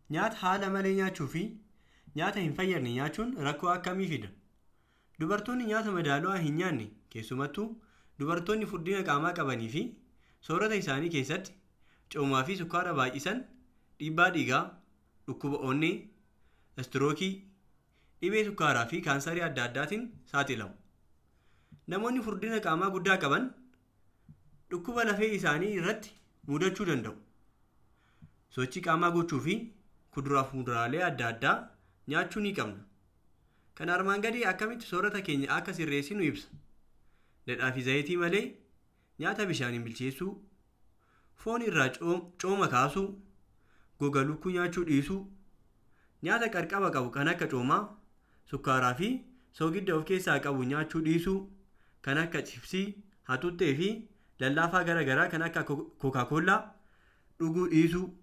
Nyaata haala malee nyaachuu fi nyaata hin fayyadne nyaachuun rakkoo akkamii fida? Dubartoonni nyaata madaalawaa hin nyaanne keessumattuu dubartoonni furdina qaamaa qabanii fi soorata isaanii keessatti coomaa fi sukkaara baay'isan dhiibbaa dhiigaa, dhukkuba onnee, istirookii, dhibee sukkaaraa fi kaansarii adda addaatiin saaxilamu. Namoonni furdina qaamaa guddaa qaban dhukkuba lafee isaanii irratti mudachuu danda'u. Sochii qaamaa gochuu fi kuduraa fi muduraalee adda addaa nyaachuu ni qabna. Kan armaan gadii akkamitti soorata keenya akka sirreessinu ibsa. Dhadhaa fi zayitii malee nyaata bishaaniin bilcheessuu, foon irraa cooma kaasuu, goga lukkuu nyaachuu dhiisuu, nyaata qarqaba qabu kan akka coomaa, sukkaaraa fi soogidda of keessaa qabu nyaachuu dhiisuu, kan akka chipsii, hatuttee fi lallaafaa garaa garaa kan akka kookaa kollaa dhuguu dhiisuu.